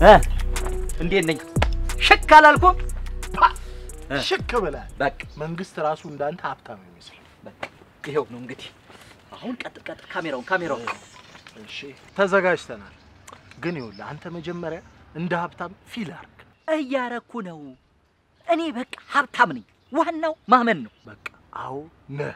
እ እንዴት ነኝ? ሽክ አላልኩም? ሽክ ብለህ በቃ መንግስት ራሱ እንዳንተ ሀብታም ይመስላል። በቃ ይኸው ነው እንግዲህ። አሁን ቀጥል ቀጥል፣ ካሜራውን ካሜራውን። እሺ ተዘጋጅተናል። ግን ይኸውልህ አንተ መጀመሪያ እንደ ሀብታም ፊል አድርግ። እያረኩ ነው። እኔ በቃ ሀብታም ነኝ። ዋናው ማመን ነው። በቃ አዎ ነህ።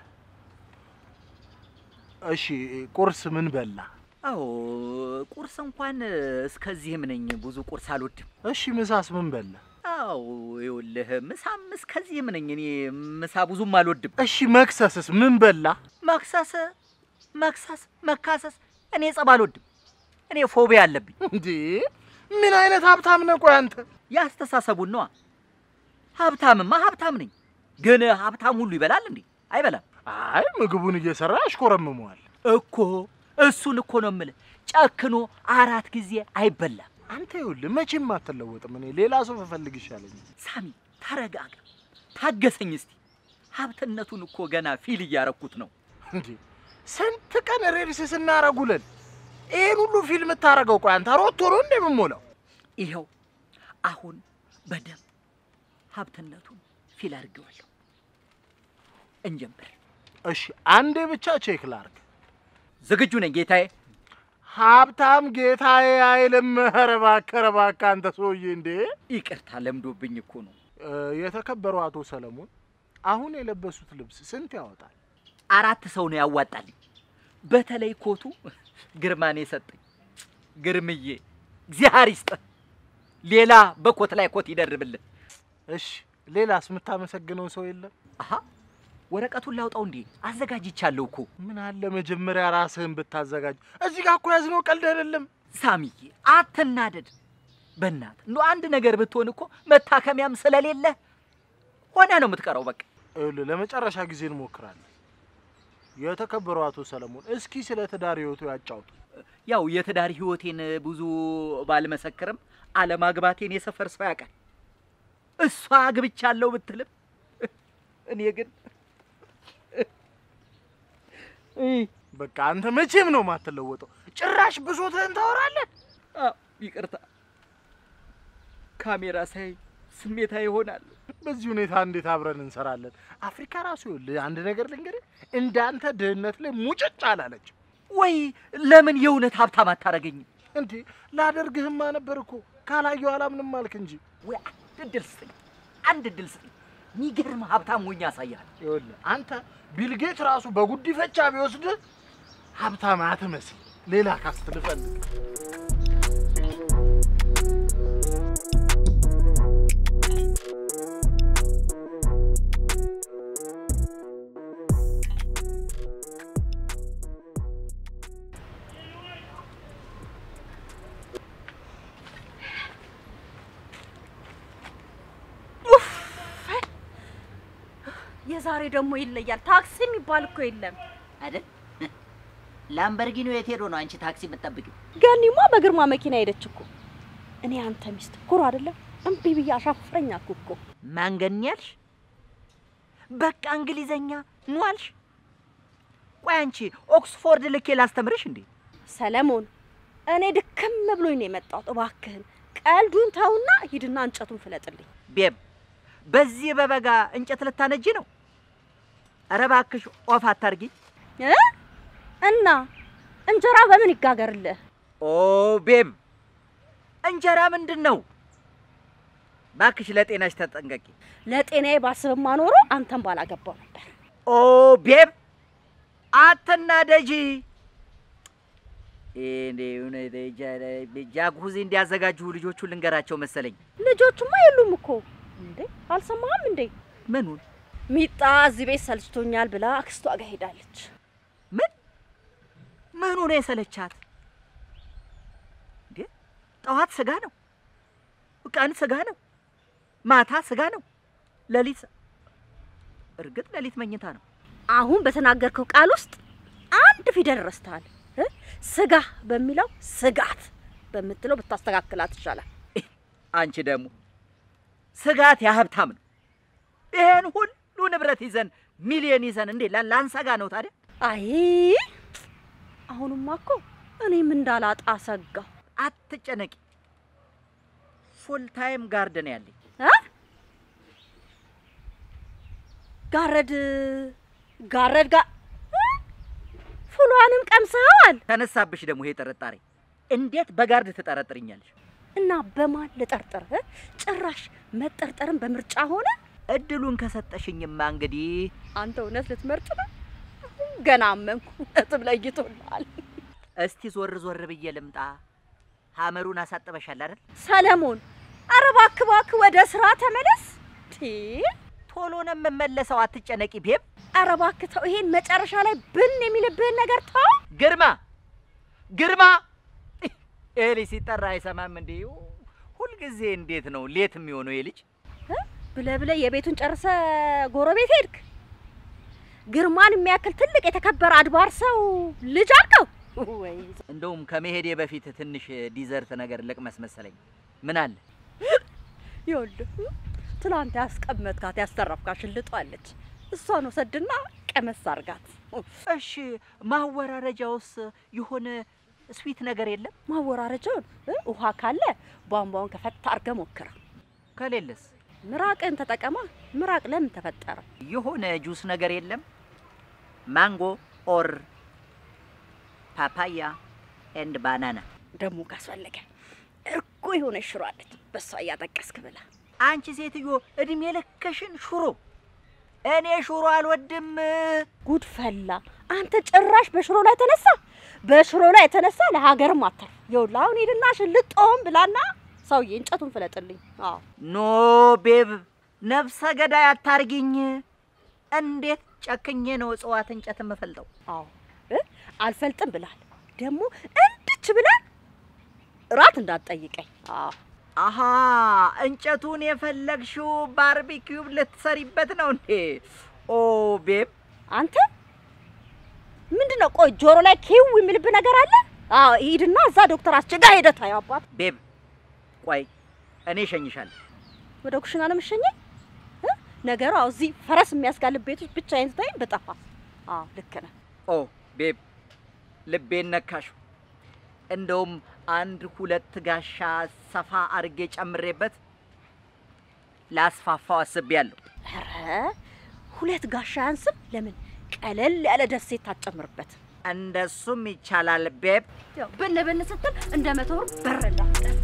እሺ ቁርስ ምን በላ? አዎ ቁርስ እንኳን እስከዚህም ነኝ። ብዙ ቁርስ አልወድም። እሺ ምሳስ ምን በላ? አዎ ይኸውልህ ምሳም እስከዚህም ነኝ። እኔ ምሳ ብዙም አልወድም። እሺ መክሰስስ ምን በላ? መክሰስ መክሰስ መካሰስ እኔ ጸብ አልወድም። እኔ ፎቢያ አለብኝ። እንዴ ምን አይነት ሀብታም ነህ? ቆይ አንተ ያስተሳሰቡን ነዋ። ሀብታምማ ሀብታም ነኝ። ግን ሀብታም ሁሉ ይበላል እንዴ? አይበላም አይ ምግቡን እየሰራ ያሽኮረምመዋል። እኮ እሱን እኮ ነው የምልህ። ጨክኖ አራት ጊዜ አይበላም። አንተ ይኸውልህ መቼም አትለወጥም። እኔ ሌላ ሰው ብፈልግ ይሻለኛል። ሳሚ ተረጋጋ፣ ታገሰኝ እስቲ። ሀብትነቱን እኮ ገና ፊል እያረኩት ነው። እንዴ ስንት ቀን ሬድስ ስናረጉለን ይሄን ሁሉ ፊልም ታረገው? ቆይ አንተ ሮቶ ነው እንዴ የምሞላው? ይኸው አሁን በደንብ ሀብትነቱን ፊል አድርጌዋለሁ። እንጀምር። እሺ አንዴ ብቻ ቼክ ላርግ። ዝግጁ ነኝ ጌታዬ። ሀብታም ጌታዬ አይልም። ኧረ እባክህ ኧረ እባክህ አንተ ሰውዬ እንዴ! ይቅርታ ለምዶብኝ እኮ ነው። እ፣ የተከበሩ አቶ ሰለሞን አሁን የለበሱት ልብስ ስንት ያወጣል? አራት ሰው ነው ያዋጣልኝ። በተለይ ኮቱ ግርማኔ ሰጠኝ። ግርምዬ እግዚአብሔር ይስጥህ። ሌላ በኮት ላይ ኮት ይደርብልን። እሺ ሌላስ የምታመሰግነው ሰው የለም? አሀ ወረቀቱን ላውጣው እንዴ? አዘጋጅቻለሁ እኮ ምን አለ መጀመሪያ ራስህን ብታዘጋጅ። እዚህ ጋር እኮ ያዝነው ቀልድ አይደለም። ሳሚዬ አትናደድ። በእናት እንዶ አንድ ነገር ብትሆን እኮ መታከሚያም ስለሌለ ሆነ ነው የምትቀረው። በቃ ይኸውልህ ለመጨረሻ ጊዜ እንሞክራለን። የተከበሩ አቶ ሰለሞን እስኪ ስለ ትዳር ህይወቱ ያጫውቱ። ያው የትዳር ህይወቴን ብዙ ባልመሰክርም አለማግባቴን የሰፈር ሰው ያውቃል። እሷ አግብቻለሁ ብትልም እኔ ግን በቃ አንተ መቼም ነው የማትለወጠው። ጭራሽ ብሶትህን ታወራለህ። አዎ፣ ይቅርታ ካሜራ ሳይ ስሜታ ይሆናል። በዚህ ሁኔታ እንዴት አብረን እንሰራለን? አፍሪካ ራሱ ይኸውልህ አንድ ነገር ልንገርህ፣ እንዳንተ ድህነት ላይ ሙጭጭ አላለች። ወይ ለምን የእውነት ሀብታም አታረገኝም? እንዴ ላደርግህማ ነበር እኮ ካላየሁ አላምንም አልክ እንጂ። ወይ አንድ እድል ስጠኝ፣ አንድ እድል ስጠኝ። የሚገርም ሀብታም ሆኜ ያሳያል። ይኸውልህ አንተ ቢልጌት ራሱ በጉዲፈቻ ቢወስድህ ሀብታም አትመስል። ሌላ ካስት ልፈልግ። የዛሬ ደግሞ ይለያል። ታክሲ የሚባል እኮ የለም አይደል? ላምበርጊኒ የት ሄዶ ነው አንቺ ታክሲ የምትጠብቂው? ገኒማ በግርማ መኪና ሄደች እኮ። እኔ አንተ ሚስት ኩሩ አይደለም እምቢ ብዬ አሻፍረኝ አልኩ እኮ። ማንገን ያልሽ በቃ እንግሊዘኛ ኑ አልሽ። ቆይ አንቺ ኦክስፎርድ ልኬ ላስተምርሽ እንዴ? ሰለሞን እኔ ድክም ብሎኝ ነው የመጣሁት። እባክህን ቀልዱን ተውና ሂድና እንጨቱን ፍለጥልኝ። ቤብ በዚህ በበጋ እንጨት ልታነጂ ነው? ኧረ እባክሽ ኦፍ አታርጊ። እ? እና እንጀራ በምን ይጋገርልህ? ኦ ቤብ እንጀራ ምንድን ነው? እባክሽ ለጤናሽ ተጠንቀቂ። ለጤናዬ ባስብማ ኖሮ አንተን ባላገባው ነበር። ኦ ቤብ አትናደጂ። ጃኩዚ እንዲያዘጋጁ ልጆቹን ልንገራቸው መሰለኝ። ልጆቹማ የሉም እኮ እንዴ። አልሰማህም እንዴ? ምኑን ሚጣ እዚህ ቤት ሰልችቶኛል ብላ አክስቷ ጋር ሄዳለች። ምን ምኑ ነው የሰለቻት እንዴ? ጠዋት ስጋ ነው፣ ቀን ስጋ ነው፣ ማታ ስጋ ነው፣ ሌሊት እርግጥ ሌሊት መኝታ ነው። አሁን በተናገርከው ቃል ውስጥ አንድ ፊደል ረስተሃል። እ? ስጋ በሚለው ስጋት በምትለው ብታስተካክላት ይሻላል። አንቺ ደግሞ ስጋት የሀብታም ነው። ይሄን ሁሉ ንብረት ይዘን ሚሊዮን ይዘን እንዴ ላ- ላንሰጋ ነው ታዲያ? አይ አሁንማ እኮ እኔም እንዳላጣ ሰጋሁ። አትጨነቂ። ፉል ታይም ጋርደን ያለኝ እ? ጋረድ ጋረድ ጋ እ? ፉሏንም ቀምሰዋል ተነሳብሽ ደግሞ ይሄ ጥርጣሬ። እንዴት በጋርድ ትጠረጥርኛለሽ? እና በማን ልጠርጥር? እ? ጭራሽ መጠርጠርም በምርጫ ሆነ። እድሉን ከሰጠሽኝማ እንግዲህ አንተ እውነት ልትመርጥ ነው? ገና አመንኩ። እውነትም ለይቶልሃል። እስቲ ዞር ዞር ብዬ ልምጣ። ሀመሩን አሳጥበሻል አይደል? ሰለሞን፣ ኧረ እባክህ እባክህ ወደ ስራ ተመለስ። ቲ ቶሎ ነው የምመለሰው፣ አትጨነቂ ቤብ። ኧረ እባክህ ተው፣ ይሄን መጨረሻ ላይ ብን የሚልብህን ነገር ተው። ግርማ ግርማ፣ ይሄ ልጅ ሲጠራ አይሰማም እንዴ? ሁልጊዜ እንዴት ነው ሌት የሚሆነው ይሄ ልጅ? እ? ብለህ ብለህ የቤቱን ጨርሰ ጎረቤት ሄድክ። ግርማን የሚያክል ትልቅ የተከበረ አድባር ሰው ልጅ አልከው ወይ? እንደውም ከመሄዴ በፊት ትንሽ ዲዘርት ነገር ልቅመስ መሰለኝ። ምን አለ ይኸውልህ ትላንት ያስቀመጥካት ያስተረፍካት ሽልጦ አለች። እሷን ወሰድና ቀመስ አርጋት። እሺ፣ ማወራረጃውስ የሆነ ስዊት ነገር የለም? ማወራረጃውን እ? ውሃ ካለ ቧንቧውን ከፈታ አርገ ሞክረ። ከሌለስ ምራቅን ተጠቀማ። ምራቅ ለምን ተፈጠረ? የሆነ ጁስ ነገር የለም? ማንጎ ኦር ፓፓያ ኤንድ ባናና። ደግሞ ካስፈለገ እርጎ የሆነ ሽሮ አለች። በሷ እያጠቀስክ ብላ። አንቺ ሴትዮ እድሜ ልክሽን ሽሮ። እኔ ሽሮ አልወድም። ጉድ ፈላ። አንተ ጭራሽ በሽሮ ላይ ተነሳ። በሽሮ ላይ የተነሳ ለሀገርም አተር። ይኸውልህ አሁን ሂድና ሽልጦም ብላና ሰውዬ እንጨቱን ፍለጥልኝ። አዎ ኖ ቤብ፣ ነፍሰ ገዳይ አታርጊኝ። እንዴት ጨክኜ ነው እጽዋት እንጨት የምፈልጠው? አዎ እ? አልፈልጥም ብላል። ደግሞ እንድች ብላ ራት እንዳትጠይቀኝ። አዎ አሃ እንጨቱን የፈለግሽው ባርቢኪው ልትሰሪበት ነው እንዴ? ኦ ቤብ፣ አንተ ምንድን ነው? ቆይ ጆሮ ላይ ኪው የሚልብህ ነገር አለ? አዎ ሂድና እዛ ዶክተር አስቸጋ ሄደህ ታየው። አባት ቤብ ቆይ እኔ እሸኝሻለሁ። ወደ ኩሽና ነው የምትሸኘኝ? እ? ነገሩ አዎ እዚህ ፈረስ የሚያስጋልብ ቤቶች ብቻዬን ስታይ በጠፋ። አዎ ልክ ነህ። ኦ ቤብ ልቤን ነካሽው። እንደውም አንድ ሁለት ጋሻ ሰፋ አርጌ ጨምሬበት ላስፋፋው አስቤያለሁ። ኧረ ሁለት ጋሻ ያንስም። ለምን ቀለል ያለ ደሴት ታጨምርበት? እንደሱም ይቻላል ቤብ። ያው ብን ብን ስትል እንደ መቶር በረላ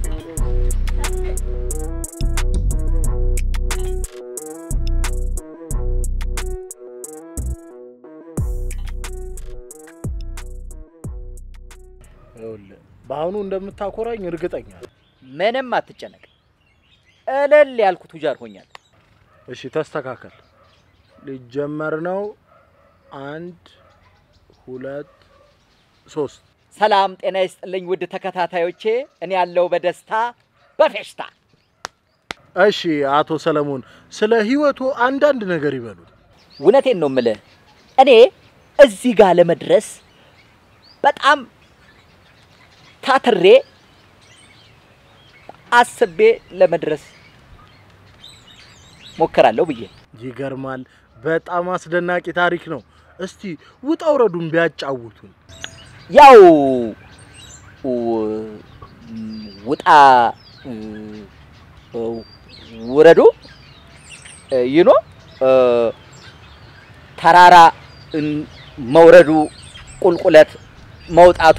ይኸውልህ በአሁኑ እንደምታኮራኝ እርግጠኛ ነኝ። ምንም አትጨነቅ። እልል ያልኩ ቱጃር ሆኛል። እሺ ተስተካከል። ሊጀመር ነው። አንድ ሁለት ሶስት። ሰላም ጤና ይስጥልኝ ውድ ተከታታዮቼ፣ እኔ ያለው በደስታ በፌሽታ እሺ አቶ ሰለሞን ስለ ህይወቱ አንዳንድ ነገር ይበሉ። እውነቴን ነው የምልህ። እኔ እዚህ ጋር ለመድረስ በጣም ታትሬ አስቤ ለመድረስ ሞክራለሁ ብዬ ይገርማል። በጣም አስደናቂ ታሪክ ነው። እስቲ ውጣ ውረዱን ቢያጫውቱን። ያው ው- ውጣ እ፣ ውረዱ ይኖ ተራራ እን- መውረዱ ቁልቁለት መውጣቱ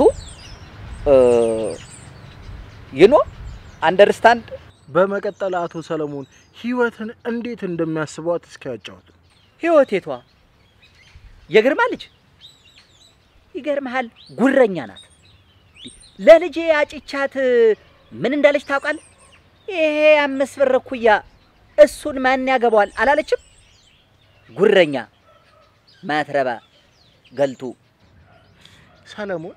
ይኖ አንደርስታንድ በመቀጠል አቶ ሰለሞን ህይወትን እንዴት እንደሚያስቧት እስኪ ያጫውቱ። ህይወቴቷ የግርማ ልጅ ይገርምሃል፣ ጉረኛ ናት። ለልጄ አጭቻት ምን እንዳለች ታውቃለህ? ይሄ አምስት ብር እኩያ እሱን ማን ያገባዋል አላለችም? ጉረኛ ማትረባ ገልቱ ሰለሞን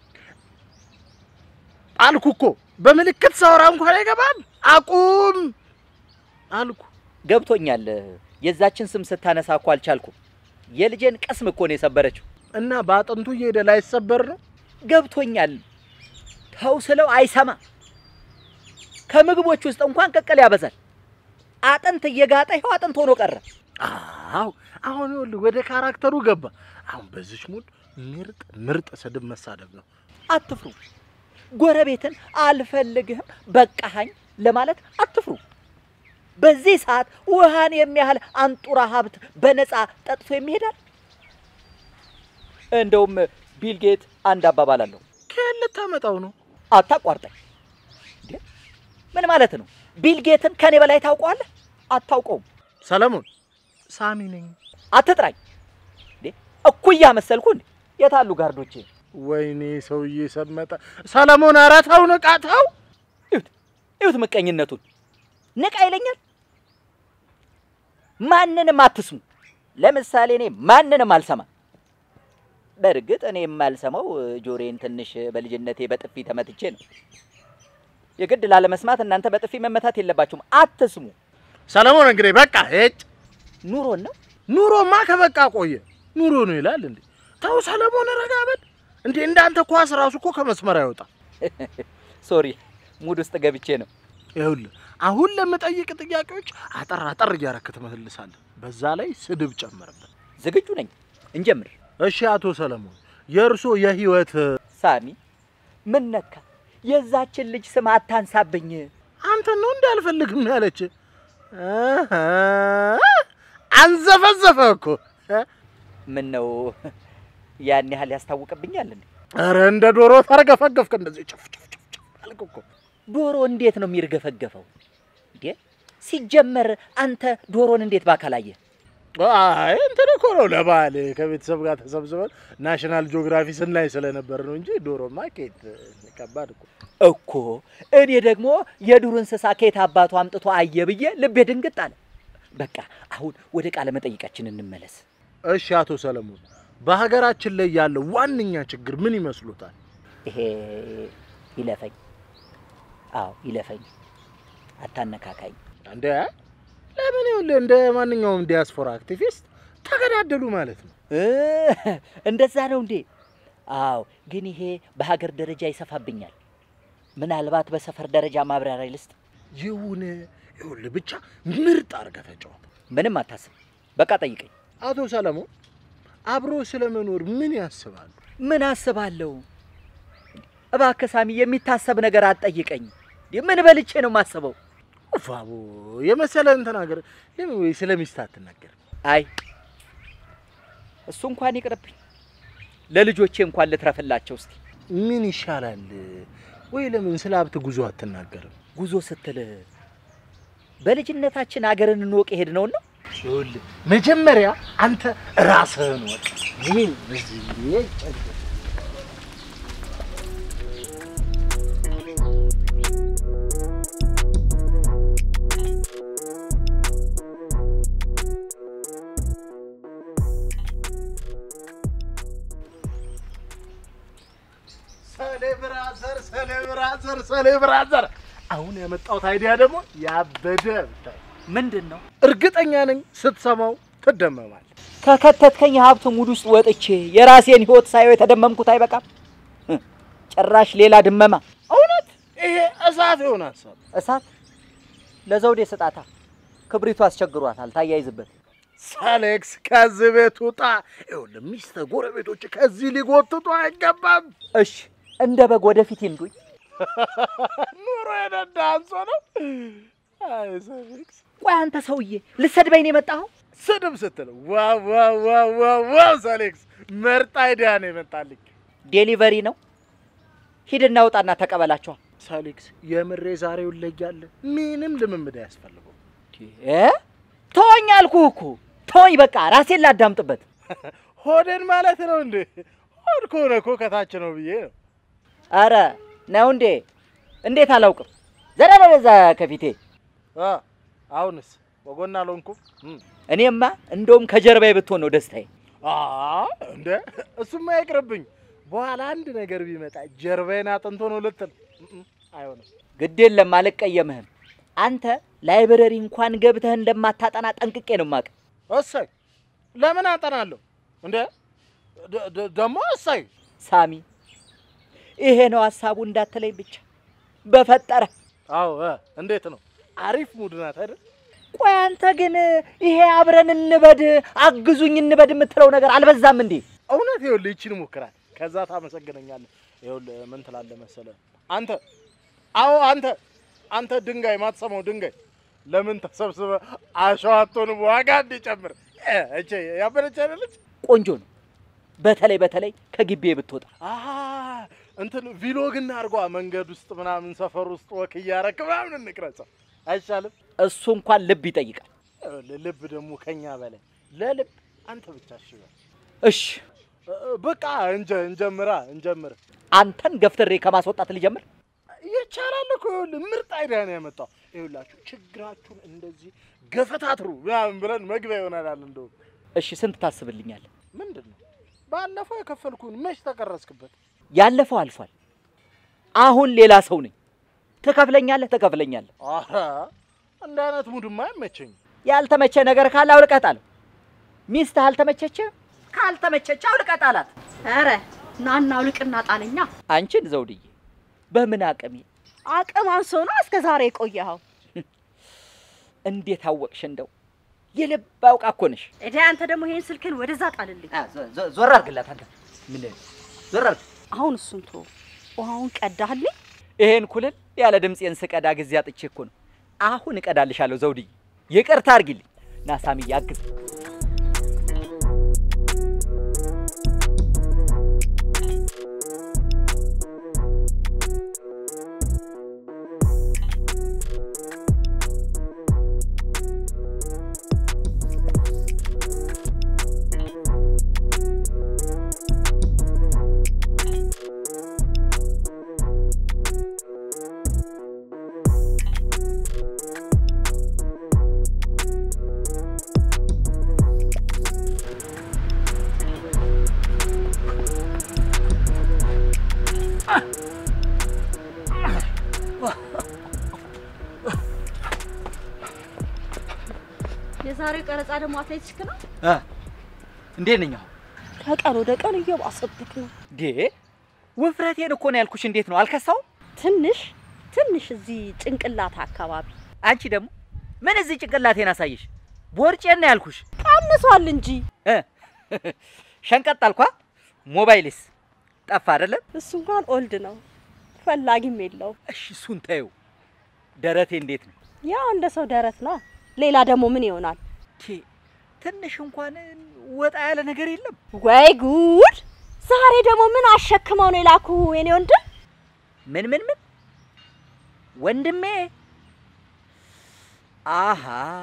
አልኩ እኮ በምልክት ሳወራ እንኳን አይገባም። አቁም አልኩ። ገብቶኛል። የዛችን ስም ስታነሳ እኮ አልቻልኩም። የልጄን ቅስም እኮ ነው የሰበረችው። እና በአጥንቱ እየሄደ ላይሰበር ነው። ገብቶኛል። ተው ስለው አይሰማ። ከምግቦች ውስጥ እንኳን ቅቅል ያበዛል። አጥንት እየጋጠ ይኸው አጥንት ሆኖ ቀረ። አዎ አሁን ይኸውልህ ወደ ካራክተሩ ገባ። አሁን በዚች ሙድ ምርጥ ምርጥ ስድብ መሳደብ ነው። አትፍሩ። ጎረቤትን አልፈልግህም በቃሃኝ ለማለት አትፍሩ። በዚህ ሰዓት ውሃን የሚያህል አንጡራ ሀብት በነፃ ጠጥቶ የሚሄዳል። እንደውም ቢል ጌት አንድ አባባል አለው። ከየት ልታመጣው ነው? አታቋርጠኝ። እንዴ ምን ማለት ነው? ቢል ጌትን ከኔ በላይ ታውቀዋለህ? አታውቀውም። ሰለሞን ሳሚ ነኝ። አትጥራኝ። እንዴ እኩያ መሰልኩ እንዴ? የታሉ ጋርዶቼ? ወይኔ ሰውዬ ሰመጠ። ሰለሞን ኧረ ተው ንቃ፣ ተው። እዩት እዩት ምቀኝነቱን። ንቃ ይለኛል። ማንንም አትስሙ። ለምሳሌ እኔ ማንንም አልሰማም። በእርግጥ እኔ የማልሰማው ጆሬን ትንሽ በልጅነቴ በጥፊ ተመትቼ ነው። የግድ ላለመስማት እናንተ በጥፊ መመታት የለባችሁም። አትስሙ። ሰለሞን እንግዲህ በቃ ሄጭ። ኑሮን ነው ኑሮማ ከበቃ ቆየ። ኑሮ ነው ይላል እንዴ? ተው ሰለሞን ረጋ በል እንዴ። እንዳንተ ኳስ ራሱ እኮ ከመስመር አይወጣ። ሶሪ ሙድ ውስጥ ገብቼ ነው። ይኸውልህ አሁን ለምጠይቅ ጥያቄዎች አጠር አጠር እያረክ ትመልሳለህ። በዛ ላይ ስድብ ጨምርበት። ዝግጁ ነኝ። እንጀምር። እሺ አቶ ሰለሞን የእርሶ የህይወት ሳሚ ምን ነካ? የዛችን ልጅ ስም አታንሳብኝ። አንተን ነው እንዲ አልፈልግም ያለች አሃ፣ አንዘፈዘፈ እኮ እ? ምን ነው ያን ያህል ያስታውቅብኛል እንዴ? ኧረ እንደ ዶሮ ተርገፈገፍክ እንደዚህ ጭፍ ጭፍ ጭፍ ጭፍ አልክ እኮ። ዶሮ እንዴት ነው የሚርገፈገፈው እንዴ? ሲጀመር አንተ ዶሮን እንዴት ባካል አየህ? አይ እንትን እኮ ነው ለበዓል ከቤተሰብ ጋር ተሰብስበን ናሽናል ጂኦግራፊ ስናይ ስለነበር ነው እንጂ ዶሮማ ኬት ከባድ እኮ። እኮ እኔ ደግሞ የዱር እንስሳ ከየት አባቱ አምጥቶ አየ ብዬ ልቤ ድንግጥ አለ። በቃ አሁን ወደ ቃለ መጠይቃችን እንመለስ። እሺ አቶ ሰለሞን በሀገራችን ላይ ያለው ዋነኛ ችግር ምን ይመስሉታል? ይሄ ይለፈኝ፣ አዎ ይለፈኝ፣ አታነካካኝ። እንደ ለምን ይኸውልህ እንደ ማንኛውም ዲያስፖራ አክቲቪስት ተገዳደሉ ማለት ነው። እ እንደዛ ነው እንዴ? አዎ፣ ግን ይሄ በሀገር ደረጃ ይሰፋብኛል። ምናልባት በሰፈር ደረጃ ማብራሪያ ልስጥ። ይሁን ይኸውልህ ብቻ ምርጥ አድርገህ ተጫወት። ምንም አታስብ፣ በቃ ጠይቀኝ። አቶ ሰለሞን አብሮ ስለመኖር ምን ያስባሉ? ምን አስባለሁ? እባክህ ሳሚ፣ የሚታሰብ ነገር አትጠይቀኝ። ምን በልቼ ነው የማስበው? ፋቦ የመሰለህን ተናገር። ለምን ወይ ስለ ሚስት አትናገር? አይ እሱ እንኳን ይቅርብኝ፣ ለልጆቼ እንኳን ልትረፍላቸው እስቲ። ምን ይሻላል? ወይ ለምን ስለ ሀብት ጉዞ አትናገርም? ጉዞ ስትል በልጅነታችን አገርን እንወቅ የሄድ ነው ነው ይኸውልህ መጀመሪያ አንተ ራስህን ወቅ። ይህ በዚህ ሰሌብራዘር ሰሌብራዘር ሰሌብራዘር አሁን ያመጣሁት አይዲያ ደግሞ ያበደ ብታይ ምንድን ነው? እርግጠኛ ነኝ ስትሰማው ትደመማል። ከከተትከኝ የሀብት ሙድ ውስጥ ወጥቼ የራሴን ህይወት ሳየው የተደመምኩት አይበቃም? ህ፣ ጭራሽ ሌላ ድመማ። እውነት ይሄ እሳት የሆነ ሀሳብ እሳት ለዘውዴ ስጣታ፣ ክብሪቱ አስቸግሯታል። ታያይዝበት። ሳሌክስ ከዚህ ቤት ውጣ። ይኸውልህ ሚስትህ ጎረቤቶች ከዚህ ሊጎትቱ አይገባም። እሺ እንደ በግ ወደፊት ይንዱኝ። ኑሮ የነዳ አንሶ ነው። አይ ሳሌክስ ቆይ አንተ ሰውዬ ልሰድበኝ ነው የመጣኸው? ስድብ ስትል ዋው ዋው ዋው ዋው ዋው ሳሌክስ መርጥ አይዲያ ነው የመጣልኝ። ዴሊቨሪ ነው። ሂድና ውጣና ተቀበላቸዋል። ሳሌክስ የምሬ ዛሬው ለያለ ምንም ልምምድ አያስፈልገው። እ ተወኝ አልኩህ እኮ ተወኝ። በቃ ራሴን ላዳምጥበት። ሆዴን ማለት ነው እንዴ? ሆድ ከሆነ እኮ ከታች ነው ብዬ ነው። አረ ነው እንዴ? እንዴት አላውቅም? ዘና በዛ ከፊቴ። አ አሁንስ ወጎና አልሆንኩም። እም። እኔማ እንደውም ከጀርባዬ ብትሆን ነው ደስታዬ። አ እንደ እሱማ ይቅርብኝ። በኋላ አንድ ነገር ቢመጣ ጀርባዬን አጥንቶ ነው ልትል እም እም፣ አይሆንም። ግድ የለም አልቀየምህም። አንተ ላይብረሪ እንኳን ገብተህ እንደማታጠና ጠንቅቄ ነው የማውቅ። እሰይ ለምን አጠናለሁ እንደ ደ- ደ- ደግሞ እሰይ ሳሚ ይሄ ነው ሀሳቡ እንዳትለኝ ብቻ በፈጠረ። አዎ እ፣ እንዴት ነው አሪፍ ሙድ ናት አይደል? ቆይ አንተ ግን ይሄ አብረን እንበድ አግዙኝ እንበድ የምትለው ነገር አልበዛም እንዴ? እውነት ይኸውልህ ይቺን ሞክራል። ከዛ ታመሰግነኛለህ። ይኸውልህ ምን ትላለህ መሰለህ አንተ አዎ አንተ አንተ ድንጋይ ማትሰማው ድንጋይ ለምን ተሰብስበ አሸዋቶን ዋጋ እንዲጨምር እ፣ እቼ ያበረች አይደለች? ቆንጆ ነው። በተለይ በተለይ ከግቢ ብትወጣ አሀ እንትን ቪሎግ እናድርጓ መንገድ ውስጥ ምናምን ሰፈር ውስጥ ወክ እያረክ ምናምን እንቅረጸው አይሻልም? እሱ እንኳን ልብ ይጠይቃል። ይኸውልህ፣ ልብ ደግሞ ከኛ በላይ ለልብ አንተ ብቻ እሺ በል። እሺ እ፣ በቃ እንጀ እንጀምራ እንጀምር። አንተን ገፍትሬ ከማስወጣት ልጀምር። ይቻላል እኮ ይኸውልህ፣ ምርጥ አይዲያ ነው ያመጣው። ይኸውላችሁ ችግራችሁን እንደዚህ ገፈታትሩ ምናምን ብለን መግቢያ ይሆናል። እንደውም እሺ ስንት ታስብልኛለህ? ምንድን ነው ባለፈው የከፈልኩን መች ተቀረስክበት? ያለፈው አልፏል። አሁን ሌላ ሰው ነኝ። ትከፍለኛለህ፣ ትከፍለኛለህ። ኧረ እንደ አይነት ሙድማ አይመቸኝም። ያልተመቸ ነገር ካለ አውልቀህ ጣለው። ሚስትህ አልተመቸች? ካልተመቸች አውልቀህ ጣላት። ኧረ ናና አውልቅና ጣለኛ። አንቺን ዘውድዬ በምን አቅሜ አቅም አንሶ ነው እስከ ዛሬ የቆየኸው። እንዴት አወቅሽ? እንደው የልብ አውቃ እኮ ነሽ። እዳ አንተ ደግሞ ይሄን ስልክን ወደዛ ጣልልኝ። ዞር አድርግላት አንተ። ምን ዞር አድርግ። አሁን እሱን ቶ ውሃውን ቀዳህልኝ። ይሄን ኩልል ያለ ድምፄን ስቀዳ ጊዜ አጥቼ እኮ ነው። አሁን እቀዳልሻለሁ ዘውድዬ፣ ይቅርታ አድርጊልኝ። ና ሳሚዬ አግዝ። የዛሬው ቀረጻ ደግሞ አትሌቲክስ ነው። እንዴት ነኝ አሁን? ከቀን ወደ ቀን እየባሰብክ ነው። ዴ ውፍረቴን እኮ ነው ያልኩሽ። እንዴት ነው አልከሳውም? ትንሽ ትንሽ እዚህ ጭንቅላት አካባቢ አንቺ ደግሞ ምን እዚህ ጭንቅላቴን አሳየሽ? ቦርጬን ነው ያልኩሽ። ቀንሷል እንጂ እ ሸንቀጥ አልኳ። ሞባይልስ ጠፋ አይደለም? እሱ እንኳን ኦልድ ነው፣ ፈላጊም የለውም። እሺ እሱን ተይው። ደረቴ እንዴት ነው? ያው እንደ ሰው ደረት ነው። ሌላ ደግሞ ምን ይሆናል? ቴ ትንሽ እንኳን ወጣ ያለ ነገር የለም። ወይ ጉድ! ዛሬ ደግሞ ምን አሸክመው ነው የላኩ የኔ ወንድም? ምን ምን ምን ወንድሜ? አሃ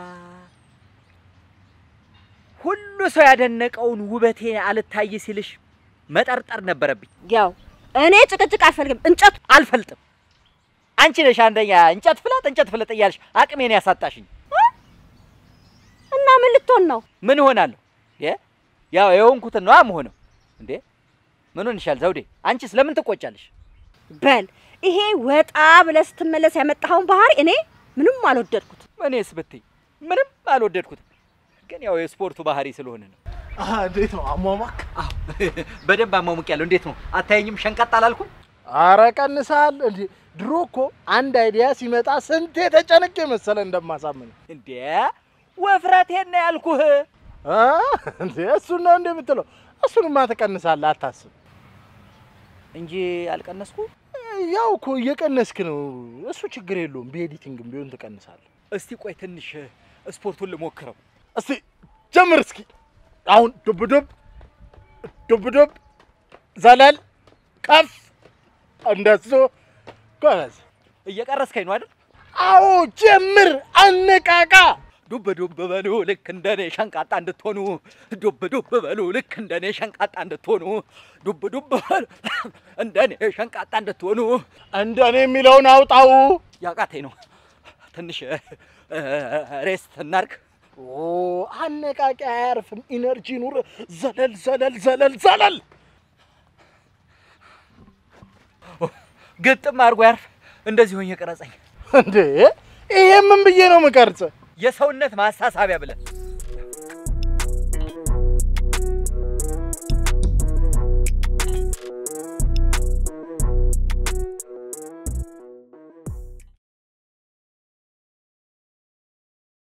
ሁሉ ሰው ያደነቀውን ውበቴ አልታይ ሲልሽ መጠርጠር ነበረብኝ። ያው እኔ ጭቅጭቅ አልፈልግም። እንጨቱ አልፈልጥም። አንቺ ነሽ አንደኛ እንጨት ፍለጥ እንጨት ፍለጥ እያልሽ አቅሜን ያሳጣሽኝ። እና ምን ልትሆን ነው? ምን እሆናለሁ? የ ያው የሆንኩትን ነዋ የምሆነው። እንዴ ምን ሆንሻል ዘውዴ? አንቺስ ለምን ትቆጫለሽ? በል ይሄ ወጣ ብለህ ስትመለስ ያመጣኸውን ባህሪ እኔ ምንም አልወደድኩት። እኔስ ብትይ ምንም አልወደድኩትም። ግን ያው የስፖርቱ ባህሪ ስለሆነ ነው። አሀ፣ እንዴት ነው አሟሟክ? አዎ በደንብ አሟሙቅ ያለው እንዴት ነው አታየኝም? ሸንቀጥ አላልኩም? አረ ቀንሳል። እንዴ ድሮ እኮ አንድ አይዲያ ሲመጣ ስንቴ ተጨንቄ መሰለ እንደማሳምን እንዴ ወፍረቴን ነው ያልኩህ። አ እንዴ እሱን ነው እንዴ የምትለው? እሱንማ ትቀንሳለህ፣ አታስብ። እንጂ አልቀነስኩ። ያው እኮ እየቀነስክ ነው። እሱ ችግር የለውም። በኤዲቲንግም ቢሆን ትቀንሳለህ። እስቲ ቆይ ትንሽ ስፖርቱን ልሞክረው። እስቲ ጀምር እስኪ። አሁን ዱብ ዱብ ዱብ ዱብ፣ ዘለል፣ ከፍ፣ እንደሱ ጎበዝ። እየቀረስከኝ ነው አይደል? አዎ ጀምር፣ አነቃቃ። ዱብ ዱብ በሉ ልክ እንደኔ ሸንቃጣ እንድትሆኑ፣ ዱብ ዱብ በሉ ልክ እንደኔ ሸንቃጣ እንድትሆኑ፣ ዱብ ዱብ በሉ እንደኔ ሸንቃጣ እንድትሆኑ። እንደኔ የሚለውን አውጣው። ያቃተኝ ነው። ትንሽ ሬስት እናርግ። ኦ አነቃቂ አያርፍም። ኢነርጂ ኑር። ዘለል ዘለል ዘለል ዘለል። ግጥም አድርጎ ያርፍ። እንደዚህ ሆኜ ቀረጸኝ። እንዴ ይሄ ምን ብዬ ነው የምቀርጽ? የሰውነት ማሳሳቢያ ብለን